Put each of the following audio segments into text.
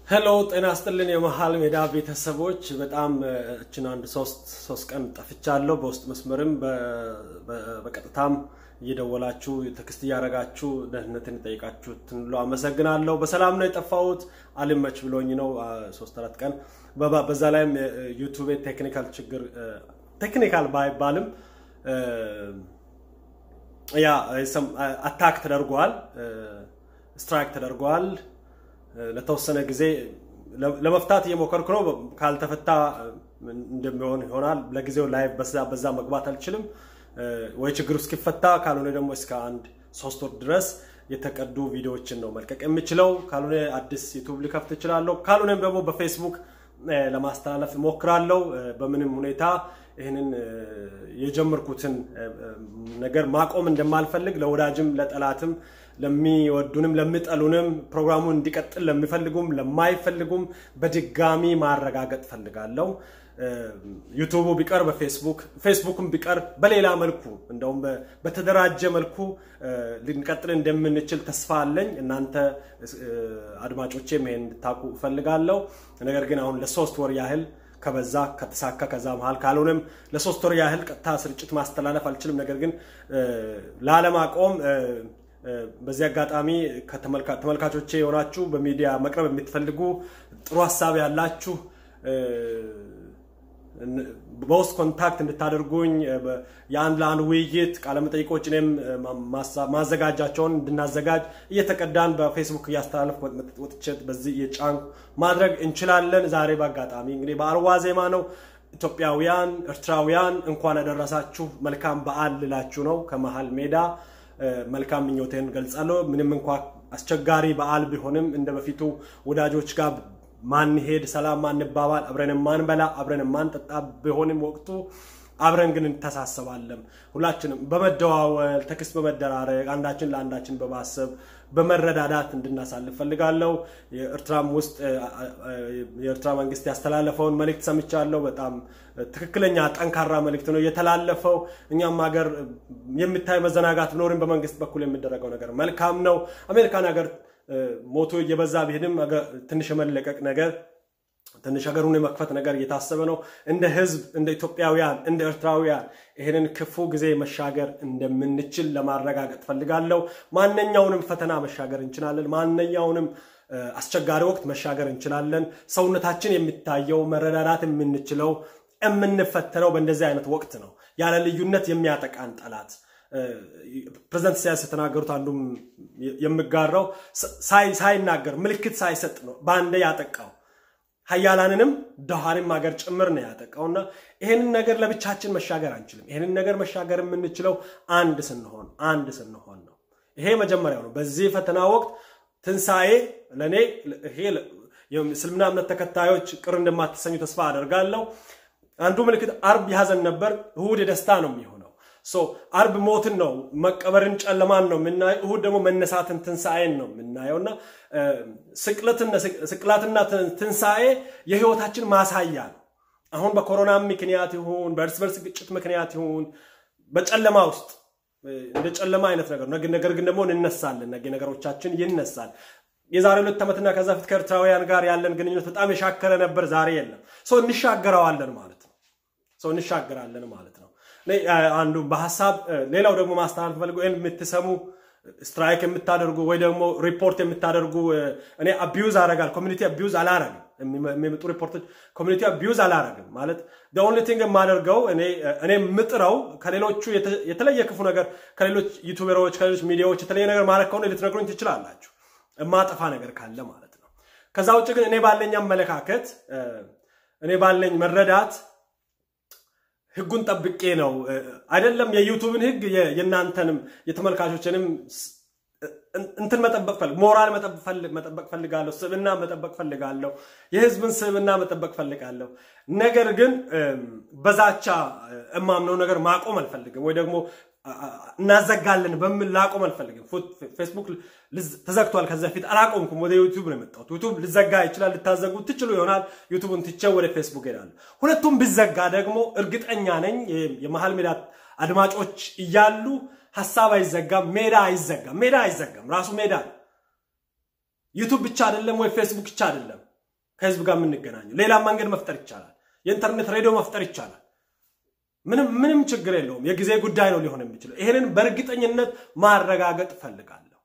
ሄሎ ጤና ስጥልን የመሀል ሜዳ ቤተሰቦች፣ በጣም እችን አንድ ሶስት ሶስት ቀን ጠፍቻለሁ። በውስጥ መስመርም በቀጥታም እየደወላችሁ ቴክስት እያደረጋችሁ ደህንነትን የጠይቃችሁትን ሁሉ አመሰግናለሁ። በሰላም ነው የጠፋሁት። አልመች ብሎኝ ነው ሶስት አራት ቀን። በዛ ላይም ዩቱቤ ቴክኒካል ችግር ቴክኒካል ባይባልም ያ አታክ ተደርጓል፣ ስትራይክ ተደርጓል። ለተወሰነ ጊዜ ለመፍታት እየሞከርኩ ነው። ካልተፈታ እንደሚሆን ይሆናል። ለጊዜው ላይ በዛ መግባት አልችልም ወይ ችግሩ እስኪፈታ፣ ካልሆነ ደግሞ እስከ አንድ ሶስት ወር ድረስ የተቀዱ ቪዲዮዎችን ነው መልቀቅ የምችለው። ካልሆነ አዲስ ዩቱብ ሊከፍት እችላለሁ። ካልሆነም ደግሞ በፌስቡክ ለማስተላለፍ እሞክራለሁ። በምንም ሁኔታ ይህንን የጀመርኩትን ነገር ማቆም እንደማልፈልግ ለወዳጅም ለጠላትም ለሚወዱንም ለሚጠሉንም ፕሮግራሙን እንዲቀጥል ለሚፈልጉም ለማይፈልጉም በድጋሚ ማረጋገጥ ፈልጋለሁ። ዩቱቡ ቢቀር በፌስቡክ ፌስቡክም ቢቀር በሌላ መልኩ እንደውም በተደራጀ መልኩ ልንቀጥል እንደምንችል ተስፋ አለኝ። እናንተ አድማጮቼም ይሄን እንድታውቁ እፈልጋለሁ። ነገር ግን አሁን ለሶስት ወር ያህል ከበዛ ከተሳካ ከዛ መሀል ካልሆነም ለሶስት ወር ያህል ቀጥታ ስርጭት ማስተላለፍ አልችልም። ነገር ግን ላለማቆም በዚህ አጋጣሚ ተመልካቾቼ የሆናችሁ በሚዲያ መቅረብ የምትፈልጉ ጥሩ ሀሳብ ያላችሁ በውስጥ ኮንታክት እንድታደርጉኝ የአንድ ለአንድ ውይይት ቃለመጠይቆች እኔም ማዘጋጃቸውን እንድናዘጋጅ እየተቀዳን በፌስቡክ እያስተላለፍ ወጥቼ በዚህ የጫን ማድረግ እንችላለን። ዛሬ በአጋጣሚ እንግዲህ በአርዋ ዜማ ነው። ኢትዮጵያውያን፣ ኤርትራውያን እንኳን ያደረሳችሁ መልካም በዓል ልላችሁ ነው ከመሀል ሜዳ መልካም ምኞቴን ገልጻለሁ። ምንም እንኳ አስቸጋሪ በዓል ቢሆንም እንደ በፊቱ ወዳጆች ጋር ማንሄድ፣ ሰላም ማንባባል፣ አብረን ማንበላ፣ አብረን ማንጠጣ ቢሆንም ወቅቱ አብረን ግን እንተሳሰባለን። ሁላችንም በመደዋወል ተክስ በመደራረግ አንዳችን ለአንዳችን በማሰብ በመረዳዳት እንድናሳልፍ ፈልጋለሁ። የኤርትራም ውስጥ የኤርትራ መንግስት ያስተላለፈውን መልእክት ሰምቻለሁ። በጣም ትክክለኛ ጠንካራ መልእክት ነው የተላለፈው። እኛም ሀገር የሚታይ መዘናጋት ቢኖርም በመንግስት በኩል የሚደረገው ነገር መልካም ነው። አሜሪካን ሀገር ሞቶ እየበዛ ቢሄድም ትንሽ የመለቀቅ ነገር ትንሽ ሀገሩን የመክፈት ነገር እየታሰበ ነው። እንደ ህዝብ፣ እንደ ኢትዮጵያውያን፣ እንደ ኤርትራውያን ይህንን ክፉ ጊዜ መሻገር እንደምንችል ለማረጋገጥ ፈልጋለሁ። ማንኛውንም ፈተና መሻገር እንችላለን። ማንኛውንም አስቸጋሪ ወቅት መሻገር እንችላለን። ሰውነታችን የሚታየው መረዳዳት የምንችለው የምንፈተነው በእንደዚህ አይነት ወቅት ነው። ያለ ልዩነት የሚያጠቃን ጠላት ፕሬዚደንት ኢሳያስ የተናገሩት አንዱም የምጋራው ሳይናገር ምልክት ሳይሰጥ ነው በአንዴ ያጠቃው ሀያላንንም ደሃንም ሀገር ጭምር ነው ያጠቃውና ይሄንን ነገር ለብቻችን መሻገር አንችልም። ይሄንን ነገር መሻገር የምንችለው አንድ ስንሆን አንድ ስንሆን ነው። ይሄ መጀመሪያው ነው። በዚህ ፈተና ወቅት ትንሣኤ ለእኔ ይሄ የእስልምና እምነት ተከታዮች ቅር እንደማትሰኙ ተስፋ አደርጋለሁ። አንዱ ምልክት አርብ የሀዘን ነበር፣ እሁድ የደስታ ነው የሚሆነው። አርብ ሞትን ነው መቀበርን፣ ጨለማን ነው የምናየው። እሁድ ደግሞ መነሳትን ትንሣኤን ነው የምናየው እና ስቅላትና ትንሣኤ የህይወታችን ማሳያ ነው። አሁን በኮሮና ምክንያት ይሁን በእርስ በርስ ግጭት ምክንያት ይሁን በጨለማ ውስጥ እንደ ጨለማ አይነት ነገር ነገር ግን ደግሞ እንነሳለን። ነገ ነገሮቻችን ይነሳል። የዛሬ ሁለት ዓመትና ከዛ ፊት ከኤርትራውያን ጋር ያለን ግንኙነት በጣም የሻከረ ነበር። ዛሬ የለም። ሰው እንሻገረዋለን ማለት ነው። ሰው እንሻገራለን ማለት ነው። አንዱ በሀሳብ ሌላው ደግሞ ማስተላለፍ ፈልገው ይህን የምትሰሙ ስትራይክ የምታደርጉ ወይ ደግሞ ሪፖርት የምታደርጉ እኔ አቢዩዝ አረጋል ኮሚኒቲ አቢዩዝ አላረግም። የሚመጡ ሪፖርቶች ኮሚኒቲ አቢዩዝ አላረግም ማለት ኦንሊ ቲንግ የማደርገው እኔ የምጥረው ከሌሎቹ የተለየ ክፉ ነገር ከሌሎች ዩቱበሮች ከሌሎች ሚዲያዎች የተለየ ነገር ማድረግ ከሆነ ልትነግሩኝ ትችላላችሁ፣ የማጠፋ ነገር ካለ ማለት ነው። ከዛ ውጭ ግን እኔ ባለኝ አመለካከት እኔ ባለኝ መረዳት ህጉን ጠብቄ ነው አይደለም የዩቱብን ህግ የእናንተንም የተመልካቾችንም እንትን መጠበቅ ፈልግ ሞራል መጠበቅ ፈልጋለሁ። ስብና መጠበቅ ፈልጋለሁ። የህዝብን ስብና መጠበቅ ፈልጋለሁ። ነገር ግን በዛቻ እማምነው ነገር ማቆም አልፈልግም፣ ወይ ደግሞ እናዘጋለን በሚል ላቆም አልፈልግም። ፌስቡክ ተዘግቷል። ከዚ በፊት አላቆምኩም። ወደ ዩቱብ ነው የመጣሁት። ዩቱብ ልዘጋ ይችላል፣ ልታዘጉ ትችሉ ይሆናል። ዩቱብን ትቼው ወደ ፌስቡክ ሄዳለሁ። ሁለቱም ቢዘጋ ደግሞ እርግጠኛ ነኝ የመሀል ሜዳ አድማጮች እያሉ ሀሳብ አይዘጋም፣ ሜዳ አይዘጋም። ሜዳ አይዘጋም፣ ራሱ ሜዳ ነው። ዩቱብ ብቻ አይደለም ወይ ፌስቡክ ብቻ አይደለም። ከህዝብ ጋር የምንገናኘው። ሌላም መንገድ መፍጠር ይቻላል። የኢንተርኔት ሬዲዮ መፍጠር ይቻላል። ምንም ምንም ችግር የለውም። የጊዜ ጉዳይ ነው ሊሆን የሚችለው። ይሄንን በእርግጠኝነት ማረጋገጥ ፈልጋለሁ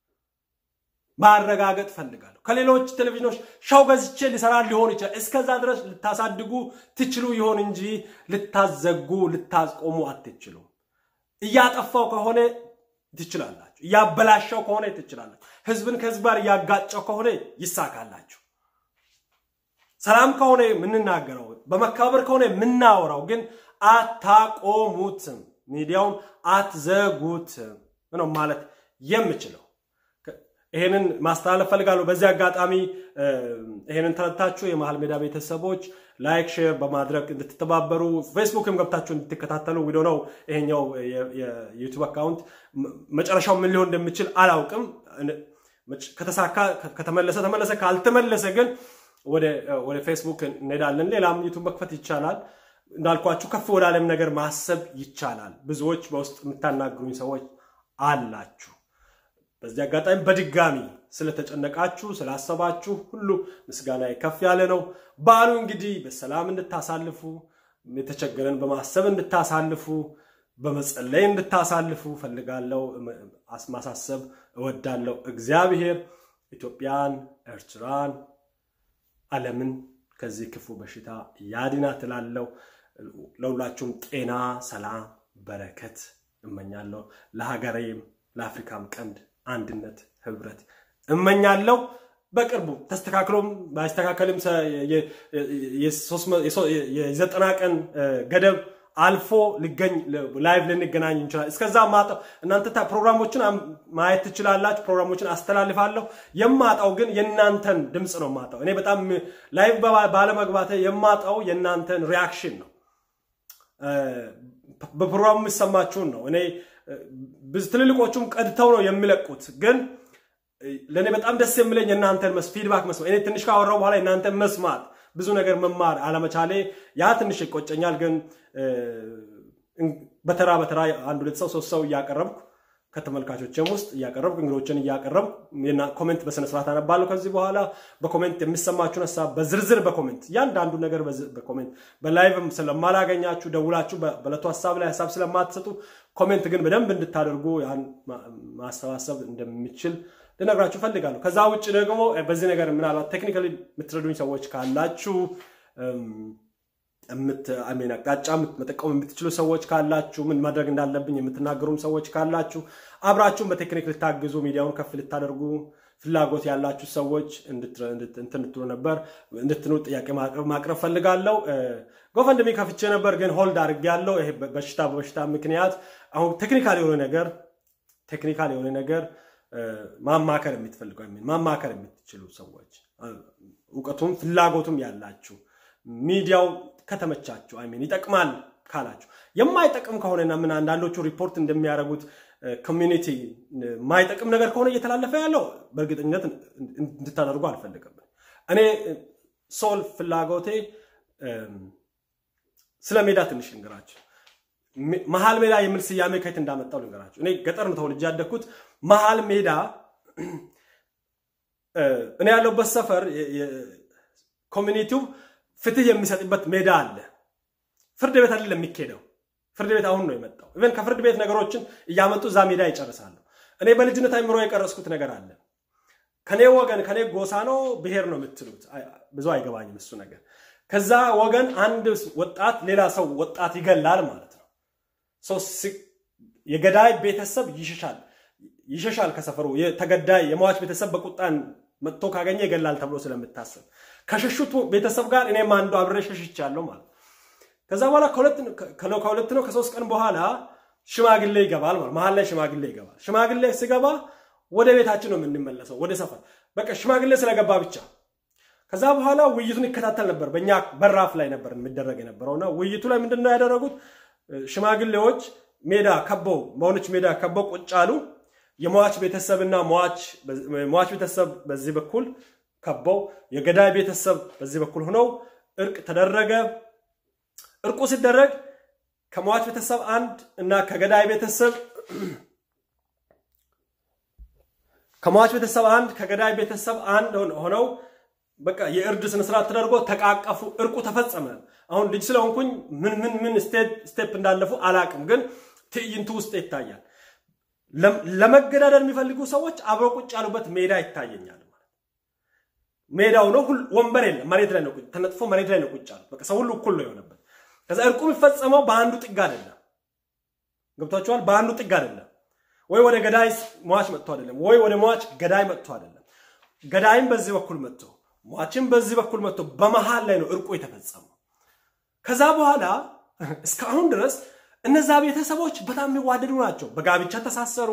ማረጋገጥ ፈልጋለሁ። ከሌሎች ቴሌቪዥኖች ሻው ገዝቼ ሊሰራ ሊሆን ይችላል። እስከዛ ድረስ ልታሳድጉ ትችሉ ይሆን እንጂ ልታዘጉ ልታስቆሙ አትችሉም። እያጠፋው ከሆነ ትችላላችሁ። እያበላሸው ከሆነ ትችላላችሁ። ህዝብን ከህዝብ ጋር እያጋጨው ከሆነ ይሳካላችሁ። ሰላም ከሆነ የምንናገረው በመከባበር ከሆነ የምናወራው ግን አታቆሙትም፣ ሚዲያውን አትዘጉትም ነው ማለት የምችለው። ይሄንን ማስተላለፍ ፈልጋለሁ። በዚህ አጋጣሚ ይሄንን ተረድታችሁ የመሀል ሜዳ ቤተሰቦች ላይክ፣ ሼር በማድረግ እንድትተባበሩ ፌስቡክም ገብታችሁ እንድትከታተሉ ዊዶ ነው። ይሄኛው የዩቱብ አካውንት መጨረሻው ምን ሊሆን እንደሚችል አላውቅም። ከተሳካ ከተመለሰ ተመለሰ፣ ካልተመለሰ ግን ወደ ፌስቡክ እንሄዳለን። ሌላም ዩቱብ መክፈት ይቻላል። እንዳልኳችሁ ከፍ ወዳለም ነገር ማሰብ ይቻላል። ብዙዎች በውስጥ የምታናግሩኝ ሰዎች አላችሁ። በዚህ አጋጣሚ በድጋሚ ስለተጨነቃችሁ ስላሰባችሁ ሁሉ ምስጋና ከፍ ያለ ነው። በዓሉ እንግዲህ በሰላም እንድታሳልፉ የተቸገረን በማሰብ እንድታሳልፉ በመጸለይ እንድታሳልፉ ፈልጋለሁ፣ ማሳሰብ እወዳለሁ። እግዚአብሔር ኢትዮጵያን፣ ኤርትራን፣ ዓለምን ከዚህ ክፉ በሽታ ያድናት እላለሁ። ለሁላችሁም ጤና፣ ሰላም፣ በረከት እመኛለሁ። ለሀገሬም ለአፍሪካም ቀንድ አንድነት፣ ህብረት እመኛለሁ። በቅርቡ ተስተካክሎም ባይስተካከልም የዘጠና ቀን ገደብ አልፎ ልገኝ ላይቭ ልንገናኝ እንችላል። እስከዛ ማጣው እናንተ ፕሮግራሞችን ማየት ትችላላችሁ። ፕሮግራሞችን አስተላልፋለሁ። የማጣው ግን የእናንተን ድምፅ ነው የማጣው። እኔ በጣም ላይቭ ባለመግባቴ የማጣው የእናንተን ሪያክሽን ነው። በፕሮግራሙ የሚሰማችሁን ነው። እኔ ትልልቆቹም ቀድተው ነው የሚለቁት ግን ለእኔ በጣም ደስ የሚለኝ የእናንተን ፊድባክ መስማት እኔ ትንሽ ካወራው በኋላ የእናንተን መስማት ብዙ ነገር መማር አለመቻሌ ያ ትንሽ ይቆጨኛል። ግን በተራ በተራ አንድ ሁለት ሰው ሶስት ሰው እያቀረብኩ ከተመልካቾችም ውስጥ እያቀረብኩ እንግዶችን እያቀረብኩ ኮሜንት በስነስርዓት አነባለሁ። ከዚህ በኋላ በኮሜንት የሚሰማችሁን ሀሳብ በዝርዝር በኮሜንት እያንዳንዱ ነገር በኮሜንት በላይቭም ስለማላገኛችሁ ደውላችሁ በዕለቱ ሀሳብ ላይ ሀሳብ ስለማትሰጡ ኮሜንት ግን በደንብ እንድታደርጉ ያን ማሰባሰብ እንደሚችል ልነግራችሁ ፈልጋለሁ። ከዛ ውጭ ደግሞ በዚህ ነገር ምናልባት ቴክኒካሊ የምትረዱኝ ሰዎች ካላችሁ አቅጣጫ መጠቀም የምትችሉ ሰዎች ካላችሁ ምን ማድረግ እንዳለብኝ የምትናገሩም ሰዎች ካላችሁ አብራችሁን በቴክኒክ ልታግዙ ሚዲያውን ከፍ ልታደርጉ ፍላጎት ያላችሁ ሰዎች እንትንትሉ ነበር እንድትኑ ጥያቄ ማቅረብ ፈልጋለሁ። ጎፈንድሚ ከፍቼ ነበር ግን ሆልድ አድርጌያለሁ። ይሄ በሽታ በበሽታ ምክንያት አሁን ቴክኒካል የሆነ ነገር ቴክኒካል የሆነ ነገር ማማከር የምትፈልገው ማማከር የምትችሉ ሰዎች እውቀቱም ፍላጎቱም ያላችሁ ሚዲያው ከተመቻችሁ አይሜን ይጠቅማል ካላችሁ የማይጠቅም ከሆነና ምን አንዳንዶቹ ሪፖርት እንደሚያደርጉት ኮሚኒቲ የማይጠቅም ነገር ከሆነ እየተላለፈ ያለው በእርግጠኝነት እንድታደርጉ አልፈልግም። እኔ ሶል ፍላጎቴ ስለ ሜዳ ትንሽ ልንገራችሁ። መሀል ሜዳ የሚል ስያሜ ከየት እንዳመጣው ልንገራችሁ። እኔ ገጠር ነው ተወልጄ ያደግኩት። መሀል ሜዳ እኔ ያለሁበት ሰፈር ኮሚኒቲው ፍትህ የሚሰጥበት ሜዳ አለ። ፍርድ ቤት አይደለም የሚኬደው። ፍርድ ቤት አሁን ነው የመጣው። ኢቨን ከፍርድ ቤት ነገሮችን እያመጡ እዛ ሜዳ ይጨርሳሉ። እኔ በልጅነት አይምሮ የቀረስኩት ነገር አለ። ከኔ ወገን ከኔ ጎሳ ነው ብሔር ነው የምትሉት፣ ብዙ አይገባኝም እሱ ነገር። ከዛ ወገን አንድ ወጣት ሌላ ሰው ወጣት ይገላል ማለት ነው። የገዳይ ቤተሰብ ይሸሻል ይሸሻል ከሰፈሩ። የተገዳይ የሟች ቤተሰብ በቁጣን መጥቶ ካገኘ ይገላል ተብሎ ስለምታሰብ ከሸሹት ቤተሰብ ጋር እኔም አንዱ አብሬ ሸሽቻለሁ ማለት ከዛ በኋላ ከሁለት ነው ከሶስት ቀን በኋላ ሽማግሌ ይገባል ማለት መሀል ላይ ሽማግሌ ይገባል። ሽማግሌ ሲገባ ወደ ቤታችን ነው የምንመለሰው፣ ወደ ሰፈር በቃ ሽማግሌ ስለገባ ብቻ። ከዛ በኋላ ውይይቱን ይከታተል ነበር። በእኛ በራፍ ላይ ነበር የሚደረግ የነበረውና ውይይቱ ላይ ምንድን ነው ያደረጉት? ሽማግሌዎች ሜዳ ከበው በሆነች ሜዳ ከበው ቁጭ አሉ። የሟች ቤተሰብና ሟች ቤተሰብ በዚህ በኩል ከበው የገዳይ ቤተሰብ በዚህ በኩል ሆነው እርቅ ተደረገ። እርቁ ሲደረግ ከሟች ቤተሰብ አንድ እና ከገዳይ ቤተሰብ ከሟች ቤተሰብ አንድ ከገዳይ ቤተሰብ አንድ ሆነው በቃ የእርድ ስነስርዓት ተደርጎ ተቃቀፉ፣ እርቁ ተፈጸመ። አሁን ልጅ ስለሆንኩኝ ምን ምን ምን ስቴፕ እንዳለፉ አላቅም፣ ግን ትዕይንቱ ውስጥ ይታያል። ለመገዳደል የሚፈልጉ ሰዎች አብረው ቁጭ ያሉበት ሜዳ ይታየኛል። ሜዳው ነው፣ ወንበር የለም፣ መሬት ላይ ነው ተነጥፎ መሬት ላይ ነው ቁጭ ያሉት። በቃ ሰው ሁሉ እኩል ነው የሆነበት። ከዛ እርቁ የሚፈጸመው በአንዱ ጥግ አይደለም። ገብቷቸዋል። በአንዱ ጥግ አይደለም። ወይ ወደ ገዳይ ሟች መጥቶ አይደለም፣ ወይ ወደ ሟች ገዳይ መጥቶ አይደለም። ገዳይም በዚህ በኩል መጥቶ ሟችም በዚህ በኩል መጥቶ በመሃል ላይ ነው እርቁ የተፈጸመው። ከዛ በኋላ እስካሁን ድረስ እነዛ ቤተሰቦች በጣም የሚዋደዱ ናቸው። በጋብቻ ተሳሰሩ።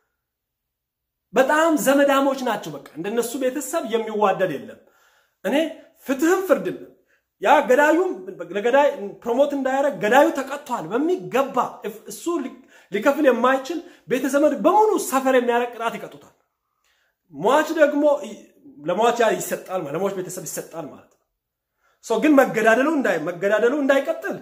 በጣም ዘመዳሞች ናቸው። በቃ እንደነሱ ቤተሰብ የሚዋደድ የለም። እኔ ፍትህም ፍርድም ያ ገዳዩም ለገዳይ ፕሮሞት እንዳያደረግ ገዳዩ ተቀጥቷል በሚገባ እሱ ሊከፍል የማይችል ቤተዘመድ በሙሉ ሰፈር የሚያደርግ ቅጣት ይቀጡታል። ሟች ደግሞ ለሟች ያ ይሰጣል፣ ለሟች ቤተሰብ ይሰጣል ማለት ነው። ሰው ግን መገዳደሉ መገዳደሉ እንዳይቀጥል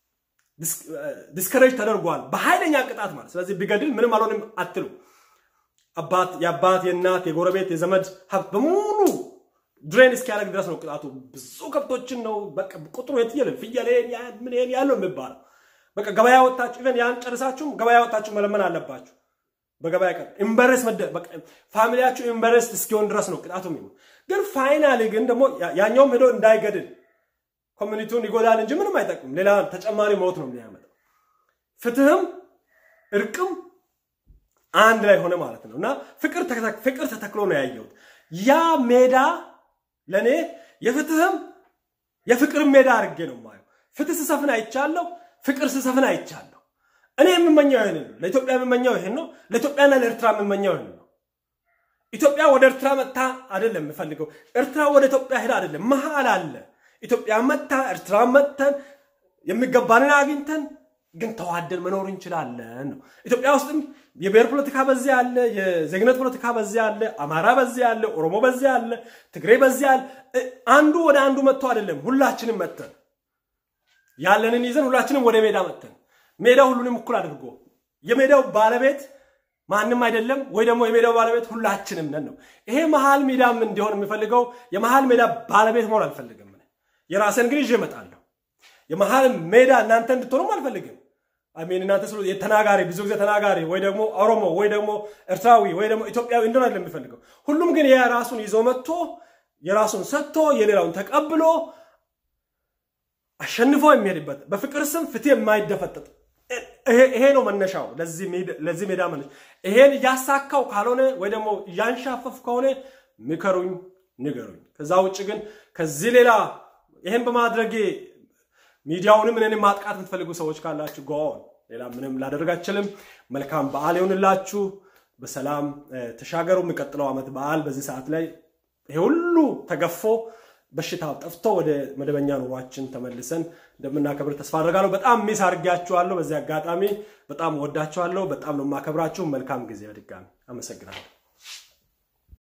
ዲስከሬጅ ተደርጓል በኃይለኛ ቅጣት ማለት ስለዚህ ቢገድል ምንም አልሆንም አትሉ አባት የአባት የእናት የጎረቤት የዘመድ ሀብት በሙሉ ድሬን እስኪያደርግ ድረስ ነው ቅጣቱ። ብዙ ከብቶችን ነው በቃ ቁጥሩ የትየለ ፍየል ምን ያለው የሚባለው በቃ ገበያ ወጣችሁ ኢቨን ያን ጨርሳችሁም ገበያ ወጣችሁ መለመን አለባችሁ። በገበያ ቀን ኢምበረስ ፋሚሊያችሁ ኢምበረስ እስኪሆን ድረስ ነው ቅጣቱ የሚሆን። ግን ፋይናሊ ግን ደግሞ ያኛውም ሄዶ እንዳይገድል ኮሚኒቲውን ይጎዳል እንጂ ምንም አይጠቅምም። ሌላ ተጨማሪ ሞት ነው የሚያመጣው። ፍትህም እርቅም አንድ ላይ ሆነ ማለት ነው እና ፍቅር ተተክሎ ነው ያየሁት። ያ ሜዳ ለእኔ የፍትህም የፍቅርም ሜዳ አድርጌ ነው የማየው። ፍትህ ስሰፍን አይቻለሁ፣ ፍቅር ስሰፍን አይቻለሁ። እኔ የምመኘው ይህን ነው። ለኢትዮጵያ የምመኘው ይህን ነው። ለኢትዮጵያና ለኤርትራ የምመኘው ይህን ነው። ኢትዮጵያ ወደ ኤርትራ መታ አይደለም የምፈልገው። ኤርትራ ወደ ኢትዮጵያ ሄዳ አይደለም፣ መሀል አለ። ኢትዮጵያ መታ ኤርትራ መተን የሚገባንን አግኝተን ግን ተዋደን መኖር እንችላለን ነው። ኢትዮጵያ ውስጥም የብሔር ፖለቲካ በዚህ አለ፣ የዜግነት ፖለቲካ በዚህ አለ፣ አማራ በዚህ አለ፣ ኦሮሞ በዚህ አለ፣ ትግሬ በዚህ አለ። አንዱ ወደ አንዱ መጥቶ አይደለም፣ ሁላችንም መተን ያለንን ይዘን ሁላችንም ወደ ሜዳ መተን ሜዳው ሁሉንም እኩል አድርጎ የሜዳው ባለቤት ማንም አይደለም ወይ ደግሞ የሜዳው ባለቤት ሁላችንም ነን ነው። ይሄ መሀል ሜዳም እንዲሆን የሚፈልገው የመሀል ሜዳ ባለቤት መሆን አልፈልግም። የራሴን ግን ይዤ እመጣለሁ። የመሀል ሜዳ እናንተ እንድትሆኑም አልፈልግም። አሜን እናንተ ስለ የተናጋሪ ብዙ ጊዜ ተናጋሪ ወይ ደግሞ ኦሮሞ ወይ ደግሞ ኤርትራዊ ወይ ደግሞ ኢትዮጵያዊ እንደሆነ አይደለም የሚፈልገው። ሁሉም ግን የራሱን ይዞ መጥቶ የራሱን ሰጥቶ የሌላውን ተቀብሎ አሸንፎ የሚሄድበት በፍቅር ስም ፍትህ የማይደፈጠጥ ይሄ ነው መነሻው። ለዚህ ሜዳ መነሻ ይሄን እያሳካው ካልሆነ ወይ ደግሞ እያንሻፈፍ ከሆነ ምከሩኝ፣ ንገሩኝ። ከዛ ውጭ ግን ከዚህ ሌላ ይሄን በማድረጌ ሚዲያውንም እኔንም ማጥቃት የምትፈልጉ ሰዎች ካላችሁ ጎን ሌላ ምንም ላደርግ አልችልም። መልካም በዓል ይሆንላችሁ። በሰላም ተሻገሩ። የሚቀጥለው ዓመት በዓል በዚህ ሰዓት ላይ ይሄ ሁሉ ተገፎ በሽታው ጠፍቶ ወደ መደበኛ ኑሯችን ተመልሰን እንደምናከብር ተስፋ አድርጋለሁ። በጣም ሚስ አድርጊያችኋለሁ። በዚህ አጋጣሚ በጣም ወዳችኋለሁ። በጣም ነው የማከብራችሁ። መልካም ጊዜ። በድጋሚ አመሰግናለሁ።